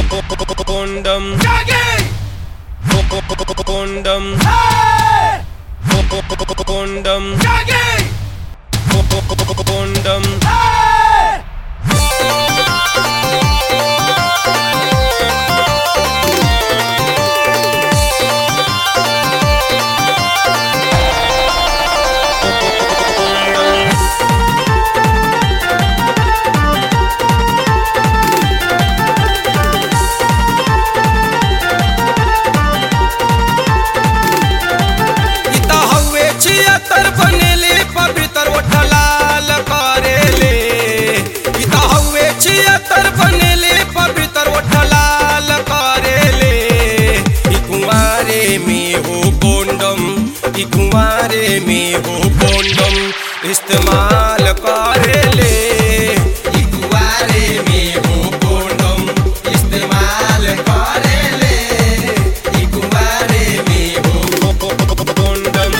Condom. Condom. Condom. Condom. इ त हउवे छिहत्तर बनेले पवित्र ओठलाल करेले इ त हउवे छिहत्तर बनेले पवित्र ओठलाल करेले इ कुंवारे में हो कोंडम इ कुंवारे में हो कोंडम इस्तेमाल करेले इ कुंवारे में हो कोंडम इस्तेमाल करेले इ कुंवारे में हो Condom.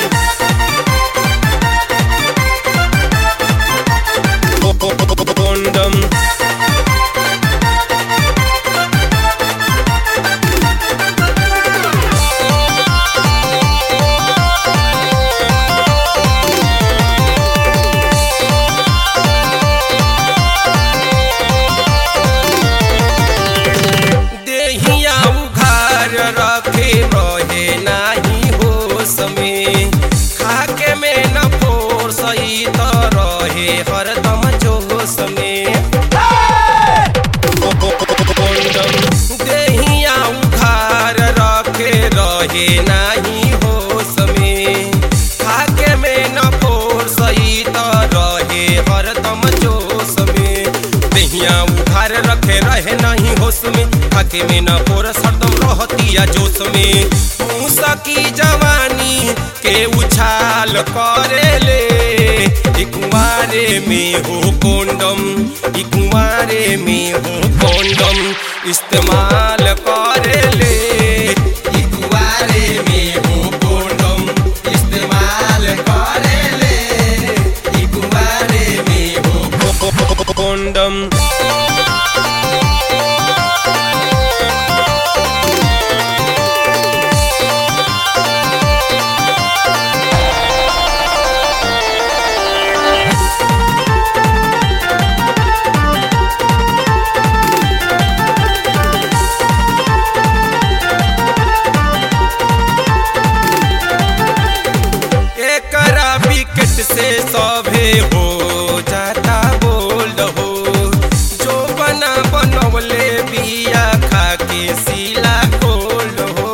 Condom. देहिया उघार रखे रहे नाही होश में खाके में न फोर सही त रहे हरदम जोश में देहिया उघार रखे रहे नाही होश में खाके में न फोर सही त रहे हरदम जोश में देहिया उघार रखे रहे नहीं होश में खाके में न फोर हरदम रहतिया जोश में मूसा की जवानी के उछाल करेले इ कुंवारे में हो कोंडम इ कुंवारे में हो कोंडम इस्तेमाल करेले इ कुंवारे में हो कोंडम इस्तेमाल करेले इ कुंवारे में हो Condom. एकरा विकेट से सभे हो जाता बोल्ड हो जो बना बनवले बिया खा के सीला गोल्ड हो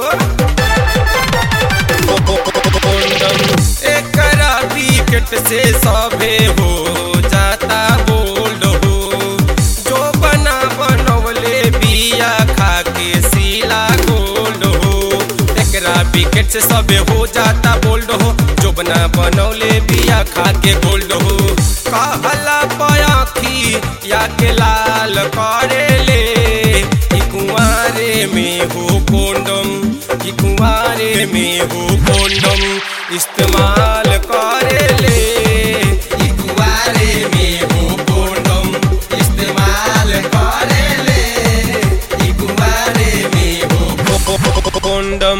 एकरा विकेट से सभे हो जाता बोल्ड हो जो बना बनवले बिया खा के सीला गोल्ड हो एकरा विकेट से सबे हो जाता बोल्ड हो जो बना बनौले बिया खा के गोल्ड हो कहला पयाखी या के लाल करेले इ कुंवारे में हो कोंडम इ कुंवारे में हो कोंडम इस्तेमाल करेले इ कुंवारे में हो कोंडम इस्तेमाल करेले इ कुंवारे में हो Condom.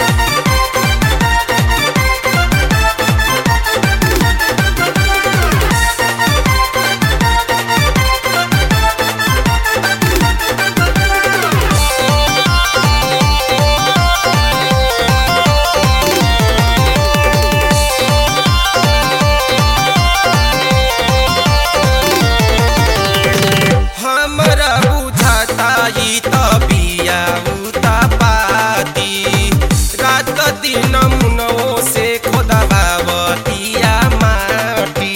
हमरा बुझाता ई त बिया उता पाती रात दिन मुनो से खोदा बावतिया माटी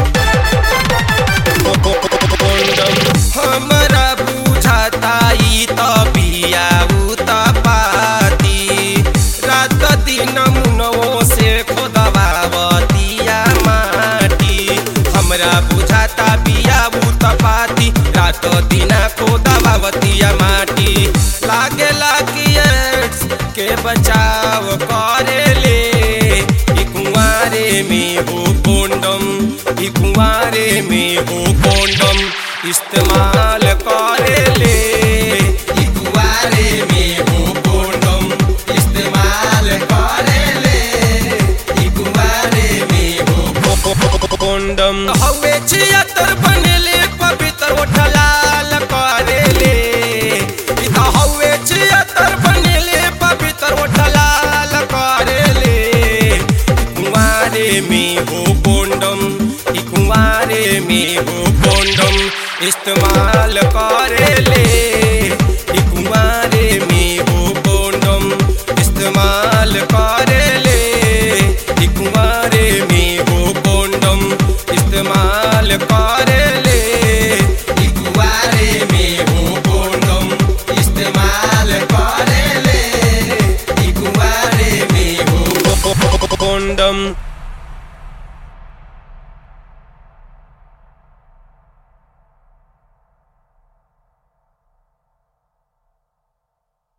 हमरा बुझाता ई त बिया उता पाती रात दिन मुनो से खोदा बावतिया माटी हमरा बुझाता बिया उता पाती रात दिना खोदा बावतिया माटी लागेला कि एड्स के बचाव करेले इ कुंवारे में हो कोंडम इ कुंवारे में हो कोंडम इस्तेमाल